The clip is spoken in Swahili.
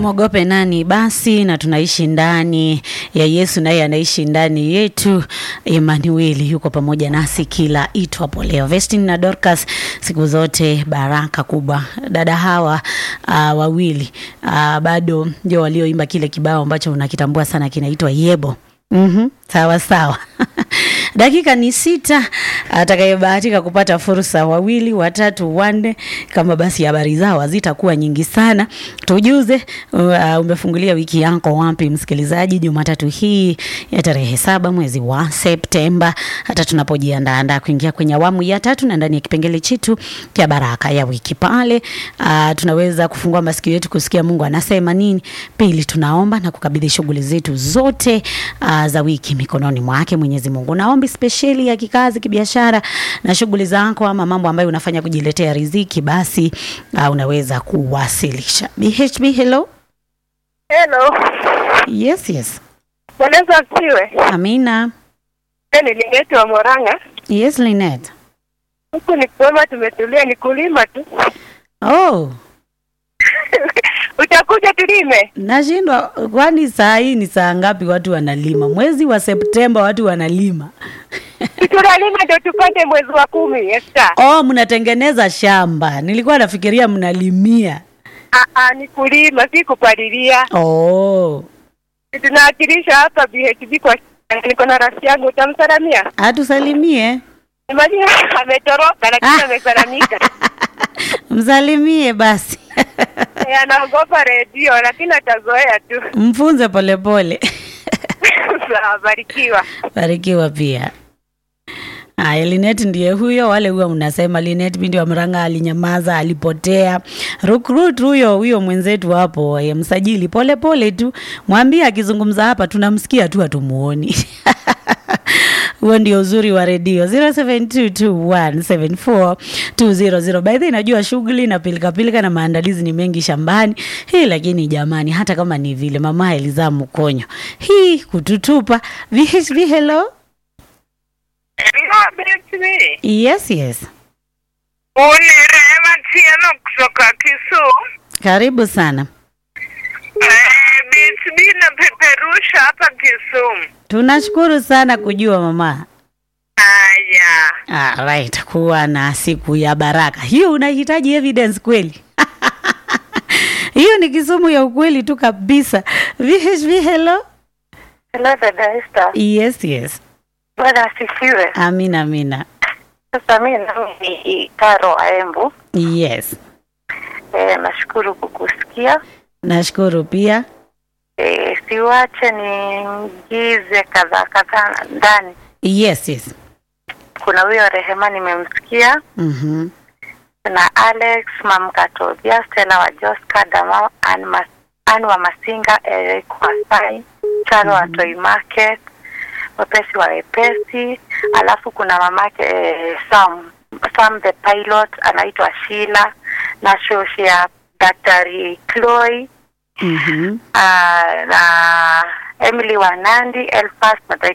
tumwogope nani basi, na tunaishi ndani ya Yesu, naye anaishi ndani yetu. Emanueli yuko pamoja nasi kila itwapo leo. Vestin na Dorcas, siku zote baraka kubwa. Dada hawa uh, wawili uh, bado ndio walioimba kile kibao ambacho unakitambua sana, kinaitwa Yebo. Mhm, sawa sawa. Dakika ni sita. Atakayebahatika kupata fursa, wawili, watatu, wanne, kama basi habari zao hazitakuwa nyingi sana, tujuze uh, umefungulia wiki yako wapi, msikilizaji, Jumatatu hii ya tarehe saba mwezi wa Septemba, hata tunapojiandaandaa kuingia kwenye awamu ya tatu na ndani ya kipengele chetu cha baraka ya wiki pale, uh, tunaweza kufungua masikio yetu kusikia Mungu anasema nini. Pili, tunaomba na kukabidhi shughuli zetu zote uh, za wiki mikononi mwake Mwenyezi Mungu. Naombi spesheli ya kikazi, kibiashara na shughuli zako ama mambo ambayo unafanya kujiletea riziki, basi uh, unaweza kuwasilisha. BHB, hello. Hello. Yes, yes. Bwana Yesu asifiwe. Amina. Ni Lineti wa Moranga. Yes, Linet. Huku ni kwema, tumetulia, ni kulima tu. Oh, Utakuja tulime? nashindwa kwani saa hii ni saa ngapi watu wanalima? Mwezi wa Septemba watu wanalima. Tunalima ndio tupate mwezi wa kumi. Esta. Oh, mnatengeneza shamba. Nilikuwa nafikiria mnalimia. Ah, ah, ni kulima, si kupalilia. Oh, Tunawakilisha hapa BHB kwa niko na rafiki yangu, utamsalamia? atusalimie. Imagine ametoroka lakini amesalamika. Msalimie basi. Eh, Anaogopa redio lakini atazoea tu. Mfunze polepole. Sawa, barikiwa. Barikiwa pia. Aya, Linet ndiye huyo. Wale huwa mnasema Linet binti wa Mranga alinyamaza, alipotea. Recruit huyo huyo mwenzetu hapo, eh, msajili pole pole tu, mwambie akizungumza hapa tunamsikia tu, hatumuoni. huo ndio uzuri wa redio 0722174200 by the way, najua shughuli na pilika pilika na maandalizi ni mengi shambani hii, lakini jamani, hata kama ni vile mama Eliza Mkonyo hii kututupa VHV, hello yes yes, Uni Rehema Tieno kutoka Kisumu. karibu sana. Eh, BHB napeperusha hapa Kisumu. Tunashukuru sana kujua mama. Haya, Alright, kuwa na siku ya baraka. Hiyo unahitaji evidence kweli? Hiyo ni Kisumu ya ukweli tu kabisa. VHV, hello. Hello dada Esther. Yes, yes. Bwana asifiwe. Amina, amina. Sasa mimi nami ni Karo Aembu. Yes. E, nashukuru kukusikia. Nashukuru pia. E, siwache niingize kadhaa kadhaa ndani. Yes, yes. Kuna huyo Rehema nimemsikia, Mhm. na Alex Mamkatobia, Stella wa Joska, Dama Ann Mas, Ann wa Masinga, Eric Wasai, Charo wa Toy Market, wepesi wa wepesi, alafu kuna mamake eh, Sam Sam the pilot anaitwa Sheila na shoshi ya Daktari Chloe Mhm. Ah, na Emily Wanandi, Elfas na